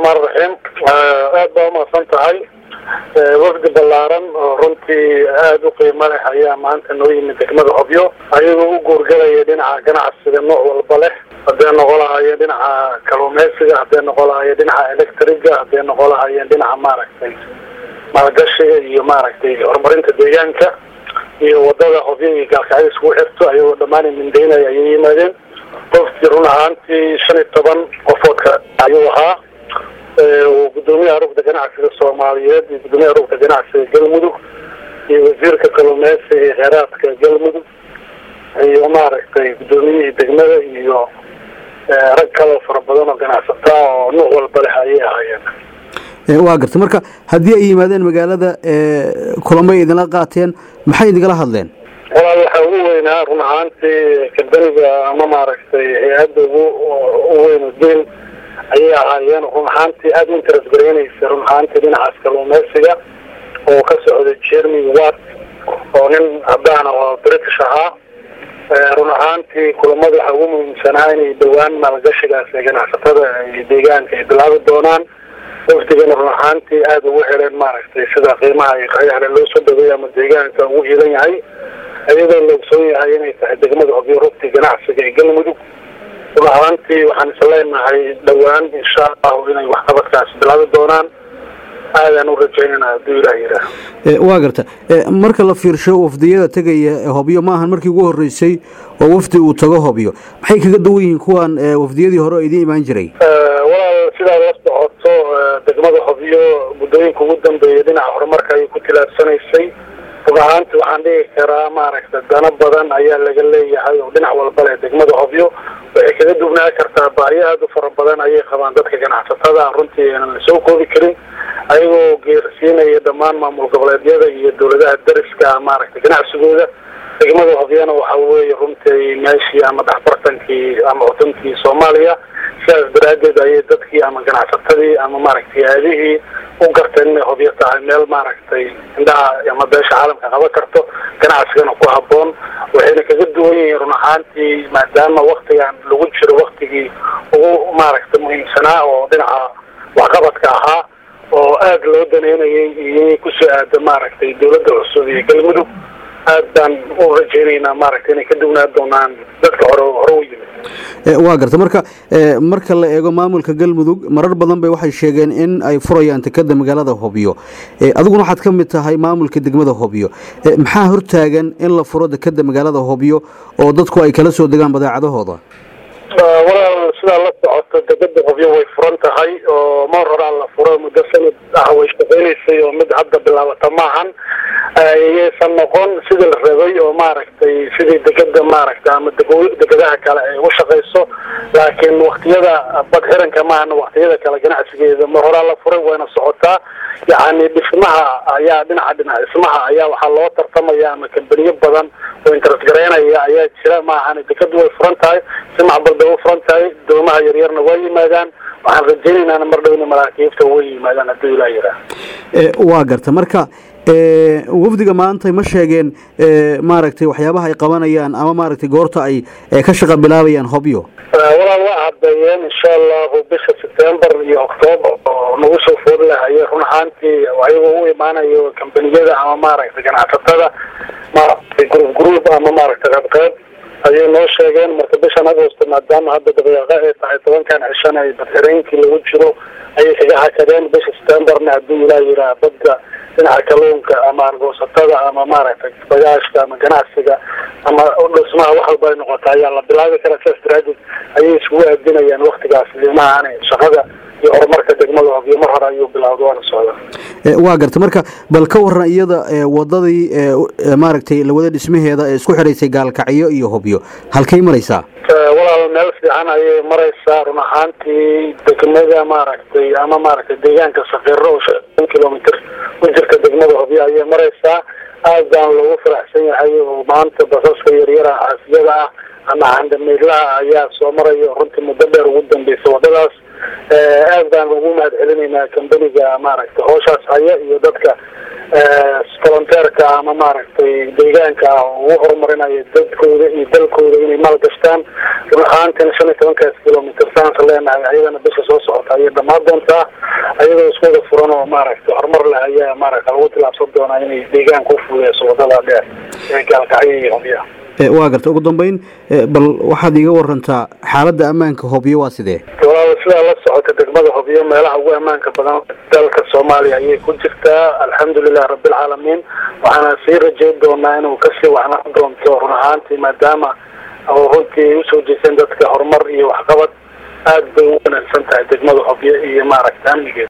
raxmaan raxiim aad baa umaqsan tahay wafdi ballaaran oo runtii aada u qiimo leh ayaa maanta noo yimid degmada hobyo ayagoo u guurgalaya dhinaca ganacsiga nooc walba leh hadday noqon lahayeen dhinaca kalluumeysiga hadday noqon lahayeen dhinaca electriga hadday noqon lahayeen dhinaca maaragtay maalgashiga iyo maaragtay horumarinta deegaanka iyo wadada hobyo iyo gaalkacyo iskugu xirto ayagoo dhammaan mindeynaya ayay yimaadeen qofkii run ahaantii shan iyo toban qofoodka ayuu ahaa gudoomiyaha rugda ganacsiga soomaaliyeed iyo gudoomiyaha rugda ganacsiga galmudug iyo wasiirka kalluumeysiga iyo kheyraadka galmudug iyo maaragtay gudoomiyihii degmada iyo rag kaloo fara badan oo ganacsataa oo nuuc walba leh ayay ahaayeen waa garta marka haddii ay yimaadeen magaalada kulamay idinla qaateen maxay idinkala hadleen walaal waxaa ugu weynaa run ahaantii kambaniga ama maaragtay hay-adda ugu u weyn dil ayay ahaayeen run ahaantii aada u interes garaynaysa run ahaantii dhinacaas kalluumeysiga oo ka socda jeremy wat oo nin haddaan oo british ahaa run ahaantii kulamada waxaa ugu muhiimsanaa inay dhowaan maalgashigaas ee ganacsatada iyo deegaanka ay bilaabi doonaan wafdigana run ahaantii aada ugu heleen maaragtay sida qiimaha iyo qayahle loo soo dhaweeya ama deegaanka ugu hiilan yahay iyadoo la ogsoon yahay inay tahay degmada hobyo rugti ganacsiga ee galmudug run ahaantii waxaan isleenahay dhowaan insha allahu inay waxqabadkaasi bilaabi doonaan aadaan u rajaynana hadduu ilaah yidhaah waa garta marka la fiirsho wafdiyada tegaya hobyo ma ahan markii ugu horeysay oo wafdi uu tago hobyo maxay kaga duwan yihiin kuwan wafdiyadii hore oo idiin imaan jiray walaal sidaad la socoto degmada hobyo muddooyinka ugu dambeeya dhinaca horumarka ayay ku tilaabsanaysay run ahaanti waxaan dhigi karaa maaragta dano badan ayaa laga leeyahay oo dhinac walba leh degmada hobyo waxay kaga dugnaa kartaa baahiyo aada u fara badan ayay qabaan dadka ganacsatada runtii aanan la soo koobi karin ayagoo geersiinaya dhammaan maamul goboleedyada iyo dawladaha dariska maaragtay ganacsigooda degmada hobyana waxa weeye runtii meeshii ama dhexbartankii ama wadankii soomaaliya sidaas daraaddeed ayay dadkii ama ganacsatadii ama maaragtay aadihii u garteen inay hobyo tahay meel maaragtay indhaha ama beesha caalamka qaban karto ganacsigana ku haboon waxayna kaga duwan yihiin run ahaantii maadaama waktigan lagu jiro waktigii ugu maaragtay muhiimsanaa oo dhinaca waxqabadka ahaa oo aada loo daneynayay iyo inay kusoo aado maaragtay dawladda cusub iyo galmudug aad baan u rajaynaynaa maaragtay inay ka duwnaa doonaan dadka hore hore u yimid waa garta marka marka la eego maamulka galmudug marar badan bay waxay sheegeen in ay furayaan tekada magaalada hobyo adiguna waxaad ka mid tahay maamulka degmada hobyo maxaa hortaagan in la furo dekada magaalada hobyo oo dadku ay kala soo degaan badeecadahooda walaal sidaa la socoto degada hobyo way furan tahay oo mar horaa la furo muddo sanad ah way shaqeynaysay oo mid hadda bilaabata maahan ayaysan noqon sidii la rabay oo maaragtay sidii degada maaragtay ama degadaha kale ay u shaqayso laakiin waktiyada badxiranka maahana waktiyada kale ganacsigeeda mar horaa la furay wayna socotaa yacni dhismaha ayaa dhinaca dhinac dhismaha ayaa waxaa loo tartamaya ama kambaniyo badan oo interes garaynaya ayaa jira maahan dekadu way furan tahay si macbal bay u furan tahay doomaha yaryarna waa yimaadaan waxaan rajaynaynaa mar dhowna maraakiibta way yimaadaan hadduu ilaa yiraa waa garta marka wafdiga maanta ma sheegeen maaragtay waxyaabaha ay qabanayaan ama maaragtay goorta ay ka shaqa bilaabayaan hobyo walaal waa cadeeyeen insha allahu bisha september iyo octoober oo nagu soo food lahayay run ahaantii ayagoo u imaanayo kambaniyada ama maaragtay ganacsatada maaragtay group group ama maaragtay qeybqeyb ayay noo sheegeen marka bishan agosto maadaama hadda dabayaaqo ay tahay tobankan cishan ay badxireynkii lagu jiro ayay kaga hakadeen bisha septemberna hadduu ilaa yiraa badda dhinaca kalluunka ama argoosatada ama maaragtay bagaashka ama ganacsiga ama dhismaha wax walba ay noqota ayaa la bilaabi karaa sidaas daraadeed ayay isugu aadinayaan waktigaas limaha aanay shaqada iyo horumarka degmada hobyo mar hore ayuu bilaawda waana socdaa waa garta marka bal ka waran iyada wadadii maaragtay lawada dhismaheeda ee isku xidhaysay gaalkacyo iyo hobyo halkay maraysaa walaal meel fiican ayay maraysaa run ahaantii degmada maaragtay ama maaragtay deegaanka sakiiro oo shan kilomitr ku jirta degmada hobyo ayay maraysaa aad baan loogu faraxsan yahay oo maanta basaska yaryaraha xaafiyada ah ama handamiidlaha ayaa soo maraya runtii muddo dheer ugu dambeysa wadadaas aad baan ugu mahad celinaynaa kambaniga maaragtay hooshaas haya iyo dadka volonteerka ama maaragtay deegaanka ugu horumarinaya dadkooda iyo dalkooda inay maalgashtaan run ahaantina shan iyo tobankaas kilomitr saansa leenahay ayadana bisha soo socota ayay dhamaan doontaa ayadoo isku wada furan oo maaragtay horumar leh ayaa maaragta lagu tilaabsan doonaa inay deegaanka ufudeyso wadada dheer ee gaalkacyo iyo hobya waa garta ugu dambeyn bal waxaad iiga warantaa xaaladda ammaanka hobyo waa sidee walaal sidaa la socota degmada hobyo meelaha ugu ammaanka badan dalka soomaaliya ayay ku jirtaa alxamdulilah rabbilcaalamiin waxaana sii rajeyn doonaa inuu kasii waxnaan doonto run ahaantii maadaama oo runtii ay usoo jeeseen dadka horumar iyo waxqabad aad bay u wanaagsan tahay degmada hobyo iyo maaragta amnigeeda